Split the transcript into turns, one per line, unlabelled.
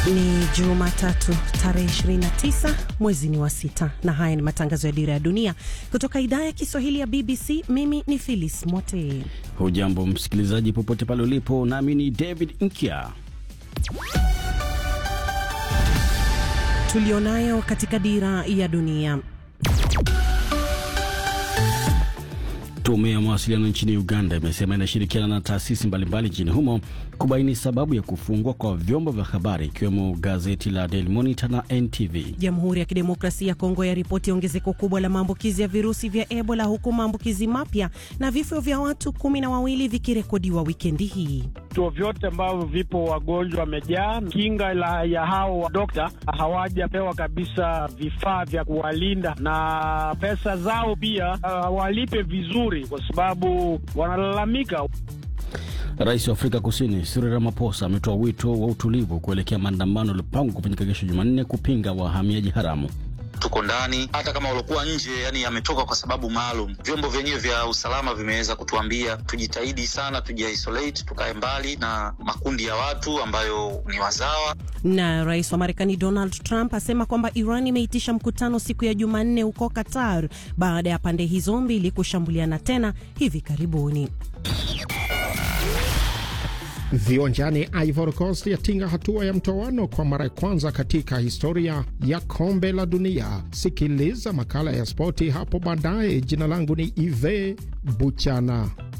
Ni Jumatatu tarehe 29 mwezi ni wa sita, na haya ni matangazo ya Dira ya Dunia kutoka idhaa ya Kiswahili ya BBC. Mimi ni Phyllis Mote.
Hujambo msikilizaji, popote pale ulipo, nami ni David Nkya.
Tulionayo katika Dira ya Dunia.
Tume ya mawasiliano nchini Uganda imesema inashirikiana na taasisi mbalimbali nchini humo kubaini sababu ya kufungwa kwa vyombo vya habari ikiwemo gazeti la Daily Monitor na NTV.
Jamhuri ya Kidemokrasia ya Kongo yaripoti ongezeko kubwa la maambukizi ya virusi vya Ebola, huku maambukizi mapya na vifo vya watu kumi na wawili vikirekodiwa wikendi hii.
Vituo vyote ambavyo vipo wagonjwa wamejaa. Kinga la ya hao dokta hawajapewa kabisa vifaa vya kuwalinda, na pesa zao pia hawalipe uh, vizuri kwa sababu wanalalamika.
Rais wa Afrika Kusini Cyril Ramaphosa ametoa wito wa utulivu kuelekea maandamano yaliyopangwa kufanyika kesho Jumanne kupinga wahamiaji haramu.
Tuko ndani, hata kama waliokuwa nje, yani yametoka kwa sababu maalum. Vyombo vyenyewe vya usalama vimeweza kutuambia tujitahidi sana, tujiisolate, tukae mbali na makundi ya watu ambayo ni wazawa.
Na rais wa Marekani Donald Trump asema kwamba Iran imeitisha mkutano siku ya Jumanne huko Qatar baada ya pande hizo mbili kushambuliana tena hivi karibuni.
Viwanjani, Ivory Coast yatinga hatua ya mtoano kwa mara ya kwanza katika historia ya kombe la dunia. Sikiliza makala ya spoti hapo baadaye. Jina langu ni Ive Buchana.